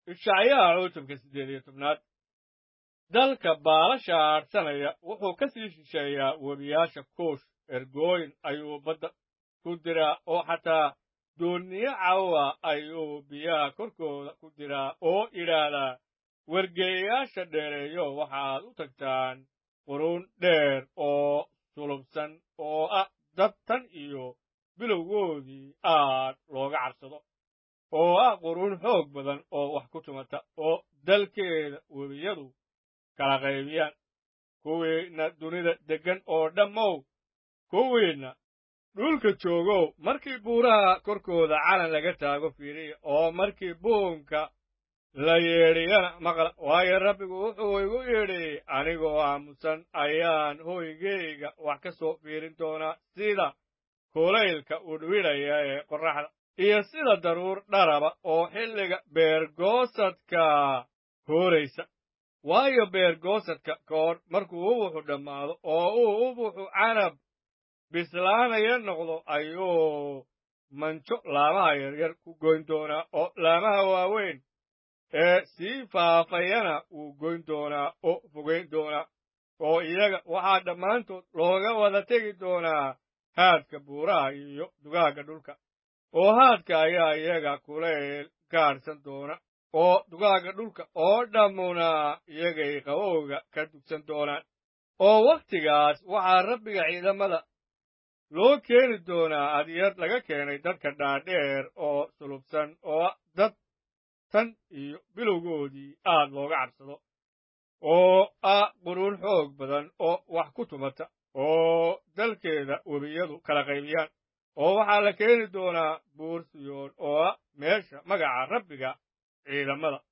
ishacyaha cutubka siddeed iyo tobnaad dalka baalasha aadhsanaya wuxuu ka sii shisheeyaa webiyaasha kuush ergooyin ayuu badda ku diraa oo xataa doonniyo cawa ayuu biyaha korkooda ku diraa oo idhaahdaa wargeeyayaasha dheereeyo waxaad u tagtaan quruun dheer oo sulubsan oo ah dad tan iyo bilowgoodii aad looga cabsado oo ah quruun xoog badan oo wax ku tumata oo dalkeeda webiyadu kala qaybiyaan kuwiinna dunida deggan oo dhammow kuwiinna dhulka joogow markii buuraha korkooda calan laga taago fiiriya oo markii buunka la yeedhiyana maqla waayo rabbigu wuxuu igu yidhi anigoo aamusan ayaan hoygeyga wax ka soo fiirin doonaa sida kulaylka udhwidhaya ee qorraxda iyo sida daruur dharaba oo xilliga beergoosadka hooraysa waayo beergoosadka ka hor markuu ubuxu dhammaado oo uu ubuxu canab bislaanaya noqdo ayuu manjo laamaha yaryar ku goyn doonaa oo laamaha waaweyn ee sii faafayana wuu goyn doonaa oo fogayn doonaa oo iyaga waxaa dhammaantood looga wada tegi doonaa haadka buuraha iyo dugaagga dhulka oo haadka ayaa iyaga kulayl gaadhsan doona oo dugaagga dhulka oo dhammuna iyagay qabowga ka dugsan doonaan oo wakhtigaas waxaa rabbiga ciidamada loo keeni doonaa adyad laga keenay dadka dhaadheer oo sulubsan oo dad tan iyo bilowgoodii aad looga cabsado oo ah quruun xoog badan oo wax ku tumata oo dalkeeda webiyadu kala qaybiyaan oo waxaa la keeni doonaa buur siyoon oo ah meesha magaca rabbiga ciidamada